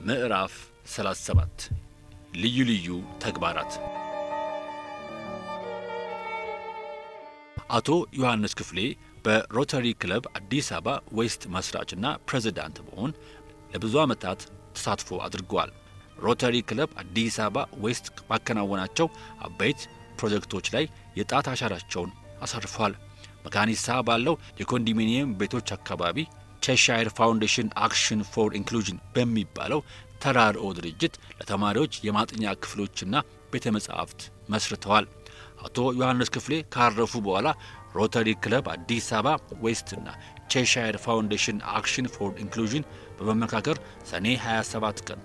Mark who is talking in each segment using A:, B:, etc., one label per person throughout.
A: ምዕራፍ 37 ልዩ ልዩ ተግባራት አቶ ዮሐንስ ክፍሌ በሮተሪ ክለብ አዲስ አበባ ዌስት መስራችና ፕሬዝዳንት በመሆን ለብዙ ዓመታት ተሳትፎ አድርገዋል። ሮተሪ ክለብ አዲስ አበባ ዌስት ባከናወናቸው አበይት ፕሮጀክቶች ላይ የጣት አሻራቸውን አሳርፈዋል። መካኒሳ ባለው የኮንዶሚኒየም ቤቶች አካባቢ ቼሻይር ፋውንዴሽን አክሽን ፎር ኢንክሉዥን በሚባለው ተራድኦ ድርጅት ለተማሪዎች የማጥኛ ክፍሎችና ቤተ መጻሕፍት መስርተዋል። አቶ ዮሐንስ ክፍሌ ካረፉ በኋላ ሮተሪ ክለብ አዲስ አበባ ዌስትና ቼሻየር ፋውንዴሽን አክሽን ፎር ኢንክሉዥን በመመካከር ሰኔ 27 ቀን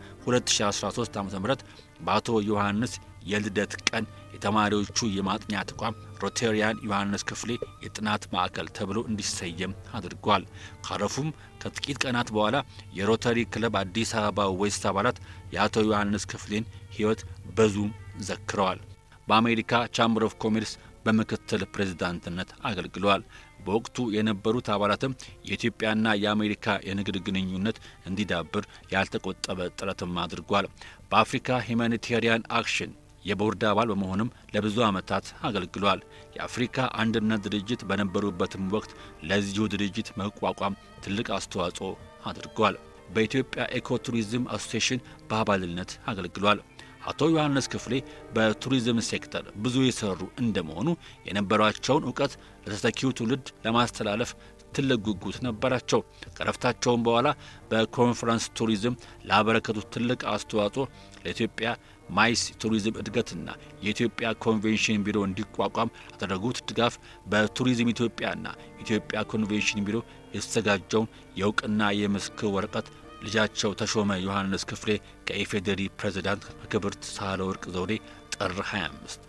A: 2013 ዓ ም በአቶ ዮሐንስ የልደት ቀን የተማሪዎቹ የማጥኛ ተቋም ሮቴሪያን ዮሐንስ ክፍሌ የጥናት ማዕከል ተብሎ እንዲሰየም አድርጓል። ካረፉም ከጥቂት ቀናት በኋላ የሮተሪ ክለብ አዲስ አበባ ዌስት አባላት የአቶ ዮሐንስ ክፍሌን ሕይወት በዙም ዘክረዋል። በአሜሪካ ቻምበር ኦፍ ኮሜርስ በምክትል ፕሬዝዳንትነት አገልግለዋል። በወቅቱ የነበሩት አባላትም የኢትዮጵያና የአሜሪካ የንግድ ግንኙነት እንዲዳብር ያልተቆጠበ ጥረትም አድርጓል። በአፍሪካ ሂማኒቴሪያን አክሽን የቦርድ አባል በመሆንም ለብዙ ዓመታት አገልግሏል። የአፍሪካ አንድነት ድርጅት በነበሩበትም ወቅት ለዚሁ ድርጅት መቋቋም ትልቅ አስተዋጽኦ አድርጓል። በኢትዮጵያ ኤኮቱሪዝም አሶሴሽን በአባልነት አገልግሏል። አቶ ዮሐንስ ክፍሌ በቱሪዝም ሴክተር ብዙ የሰሩ እንደመሆኑ የነበሯቸውን እውቀት ለተተኪው ትውልድ ለማስተላለፍ ትልቅ ጉጉት ነበራቸው። ከረፍታቸውም በኋላ በኮንፈረንስ ቱሪዝም ላበረከቱት ትልቅ አስተዋጽኦ ለኢትዮጵያ ማይስ ቱሪዝም እድገትና የኢትዮጵያ ኮንቬንሽን ቢሮ እንዲቋቋም ላደረጉት ድጋፍ በቱሪዝም ኢትዮጵያና ኢትዮጵያ ኮንቬንሽን ቢሮ የተዘጋጀውን የእውቅና የምስክር ወረቀት ልጃቸው ተሾመ ዮሐንስ ክፍሌ ከኢፌዴሪ ፕሬዝዳንት ከክብርት ሳህለወርቅ ዘውዴ ጥር 25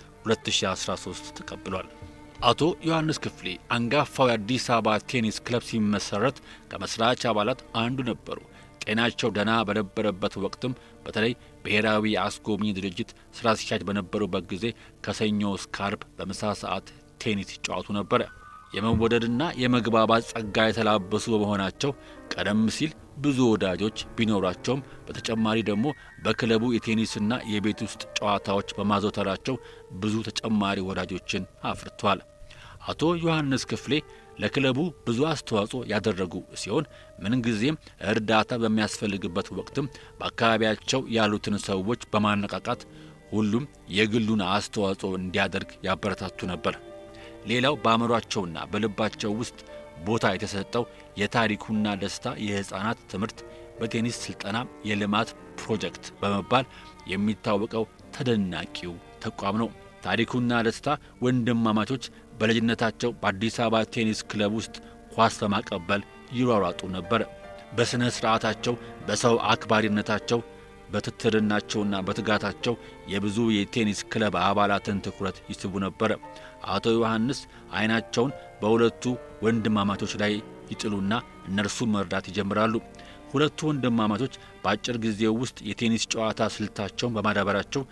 A: 2013 ተቀብሏል። አቶ ዮሐንስ ክፍሌ አንጋፋው የአዲስ አበባ ቴኒስ ክለብ ሲመሰረት ከመስራች አባላት አንዱ ነበሩ። ጤናቸው ደህና በነበረበት ወቅትም በተለይ ብሔራዊ የአስጎብኚ ድርጅት ስራ አስኪያጅ በነበሩበት ጊዜ ከሰኞ እስከ ዓርብ በምሳ ሰዓት ቴኒስ ይጫወቱ ነበረ። የመወደድና የመግባባት ጸጋ የተላበሱ በመሆናቸው ቀደም ሲል ብዙ ወዳጆች ቢኖሯቸውም በተጨማሪ ደግሞ በክለቡ የቴኒስና የቤት ውስጥ ጨዋታዎች በማዘውተራቸው ብዙ ተጨማሪ ወዳጆችን አፍርቷል። አቶ ዮሐንስ ክፍሌ ለክለቡ ብዙ አስተዋጽኦ ያደረጉ ሲሆን ምንጊዜም እርዳታ በሚያስፈልግበት ወቅትም በአካባቢያቸው ያሉትን ሰዎች በማነቃቃት ሁሉም የግሉን አስተዋጽኦ እንዲያደርግ ያበረታቱ ነበር። ሌላው በአእምሯቸውና በልባቸው ውስጥ ቦታ የተሰጠው የታሪኩና ደስታ የሕፃናት ትምህርት በቴኒስ ስልጠና የልማት ፕሮጀክት በመባል የሚታወቀው ተደናቂው ተቋም ነው። ታሪኩና ደስታ ወንድማማቾች በልጅነታቸው በአዲስ አበባ ቴኒስ ክለብ ውስጥ ኳስ በማቀበል ይሯሯጡ ነበር። በሥነ ሥርዓታቸው፣ በሰው አክባሪነታቸው፣ በትትርናቸውና በትጋታቸው የብዙ የቴኒስ ክለብ አባላትን ትኩረት ይስቡ ነበር። አቶ ዮሐንስ ዓይናቸውን በሁለቱ ወንድማማቾች ላይ ይጥሉና እነርሱን መርዳት ይጀምራሉ። ሁለቱ ወንድማማቾች በአጭር ጊዜ ውስጥ የቴኒስ ጨዋታ ስልታቸውን በማዳበራቸው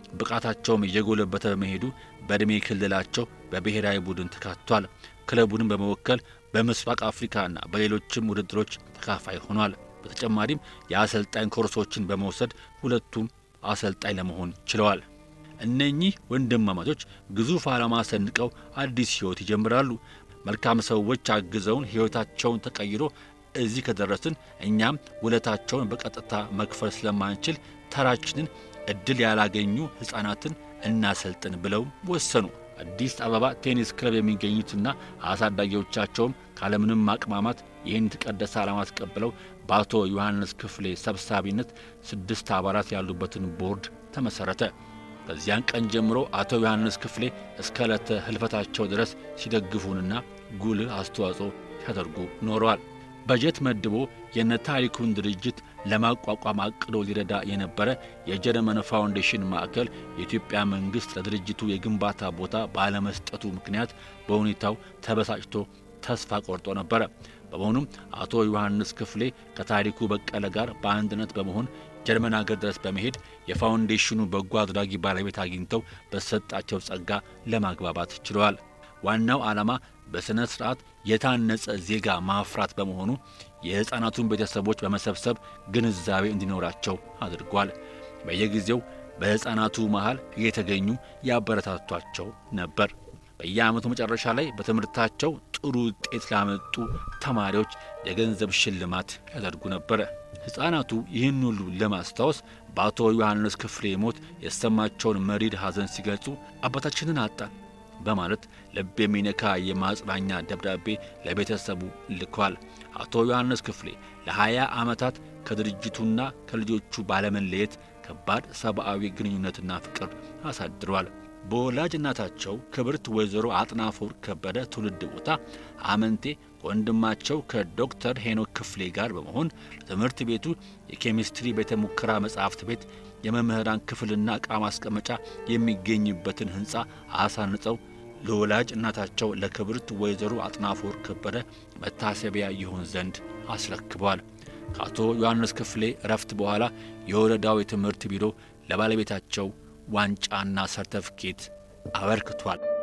A: ብቃታቸውም እየጎለበተ በመሄዱ በዕድሜ ክልላቸው በብሔራዊ ቡድን ተካቷል። ክለቡንም በመወከል በምስራቅ አፍሪካና በሌሎችም ውድድሮች ተካፋይ ሆኗል። በተጨማሪም የአሰልጣኝ ኮርሶችን በመውሰድ ሁለቱም አሰልጣኝ ለመሆን ችለዋል። እነኚህ ወንድማማቾች ግዙፍ ዓላማ ሰንቀው አዲስ ሕይወት ይጀምራሉ። መልካም ሰዎች አግዘውን ሕይወታቸውን ተቀይሮ እዚህ ከደረስን እኛም ውለታቸውን በቀጥታ መክፈል ስለማንችል ተራችንን እድል ያላገኙ ሕፃናትን እናሰልጥን ብለው ወሰኑ። አዲስ አበባ ቴኒስ ክለብ የሚገኙትና አሳዳጊዎቻቸውም ካለምንም ማቅማማት ይህን የተቀደሰ ዓላማ ተቀብለው በአቶ ዮሐንስ ክፍሌ ሰብሳቢነት ስድስት አባላት ያሉበትን ቦርድ ተመሠረተ። ከዚያን ቀን ጀምሮ አቶ ዮሐንስ ክፍሌ እስከ ዕለተ ህልፈታቸው ድረስ ሲደግፉንና ጉልህ አስተዋጽኦ ሲያደርጉ ኖረዋል። በጀት መድቦ የነ ታሪኩን ድርጅት ለማቋቋም አቅዶ ሊረዳ የነበረ የጀርመን ፋውንዴሽን ማዕከል የኢትዮጵያ መንግሥት ለድርጅቱ የግንባታ ቦታ ባለመስጠቱ ምክንያት በሁኔታው ተበሳጭቶ ተስፋ ቆርጦ ነበረ። በመሆኑም አቶ ዮሐንስ ክፍሌ ከታሪኩ በቀለ ጋር በአንድነት በመሆን ጀርመን አገር ድረስ በመሄድ የፋውንዴሽኑ በጎ አድራጊ ባለቤት አግኝተው በተሰጣቸው ጸጋ ለማግባባት ችለዋል። ዋናው ዓላማ በሥነ ሥርዓት የታነጸ ዜጋ ማፍራት በመሆኑ የሕፃናቱን ቤተሰቦች በመሰብሰብ ግንዛቤ እንዲኖራቸው አድርጓል። በየጊዜው በሕፃናቱ መሃል እየተገኙ ያበረታቷቸው ነበር። በየዓመቱ መጨረሻ ላይ በትምህርታቸው ጥሩ ውጤት ላመጡ ተማሪዎች የገንዘብ ሽልማት ያደርጉ ነበረ። ሕፃናቱ ይህን ሁሉ ለማስታወስ በአቶ ዮሐንስ ክፍሌ ሞት የተሰማቸውን መሪር ሐዘን ሲገልጹ አባታችንን አጣን በማለት ልብ የሚነካ የማጽናኛ ደብዳቤ ለቤተሰቡ ልኳል። አቶ ዮሐንስ ክፍሌ ለሀያ ዓመታት ከድርጅቱና ከልጆቹ ባለመለየት ከባድ ሰብአዊ ግንኙነትና ፍቅር አሳድረዋል። በወላጅ እናታቸው ክብርት ወይዘሮ አጥናፈ ወርቅ ከበደ ትውልድ ቦታ አመንቴ ከወንድማቸው ከዶክተር ሄኖክ ክፍሌ ጋር በመሆን ለትምህርት ቤቱ የኬሚስትሪ ቤተ ሙከራ መጻሕፍት ቤት የመምህራን ክፍልና ዕቃ ማስቀመጫ የሚገኝበትን ሕንፃ አሳንጸው ለወላጅ እናታቸው ለክብርት ወይዘሮ አጥናፈ ወርቅ ከበደ መታሰቢያ ይሆን ዘንድ አስረክበዋል። ከአቶ ዮሐንስ ክፍሌ እረፍት በኋላ የወረዳው የትምህርት ቢሮ ለባለቤታቸው ዋንጫና ሰርተፍኬት አበርክቷል።